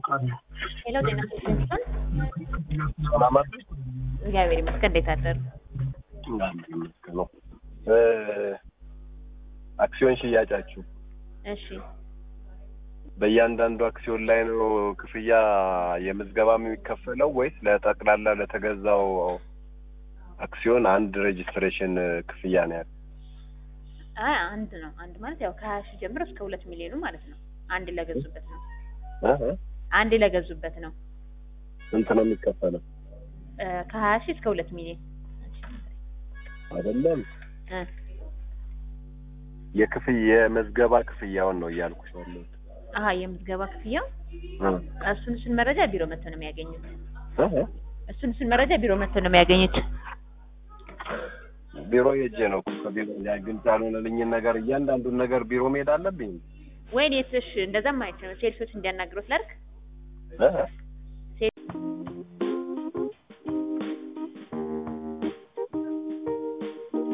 ሄሎ ጤና ይስጥልኝ። ሰላም አደርሽ? እግዚአብሔር ይመስገን። እንዴት አደሩ? እግዚአብሔር ይመስገን ነው። አክሲዮን ሽያጫችሁ እሺ በእያንዳንዱ አክሲዮን ላይ ነው ክፍያ የምዝገባ የሚከፈለው ወይስ ለጠቅላላ ለተገዛው አክሲዮን አንድ ሬጅስትሬሽን ክፍያ ነው ያለው? አይ አንድ ነው። አንድ ማለት ያው ከሀያ ሺህ ጀምሮ እስከ ሁለት ሚሊዮኑ ማለት ነው። አንድ ለገዙበት ነው። እህ አንድ ለገዙበት ነው። ስንት ነው የሚከፈለው? እ ከሀያ ሺህ እስከ ሁለት ሚሊዮን አይደለም እ የክፍያ የምዝገባ ክፍያውን ነው እያልኩሽ ያለሁት። አሀ የምዝገባ ክፍያው እ እሱን እሱን መረጃ ቢሮ መጥተው ነው የሚያገኙት። እህ እሱን እሱን መረጃ ቢሮ መጥተው ነው የሚያገኙት። ቢሮ ሄጄ ነው እኮ ከቢሮ ላይ ግልጽ ያልሆነልኝን ነገር እያንዳንዱን ነገር ቢሮ መሄድ አለብኝ። ወይኔ እሺ እንደዛም አይቻልም። ሴልሶች እንዲያናግሩት ላድርግ። እህ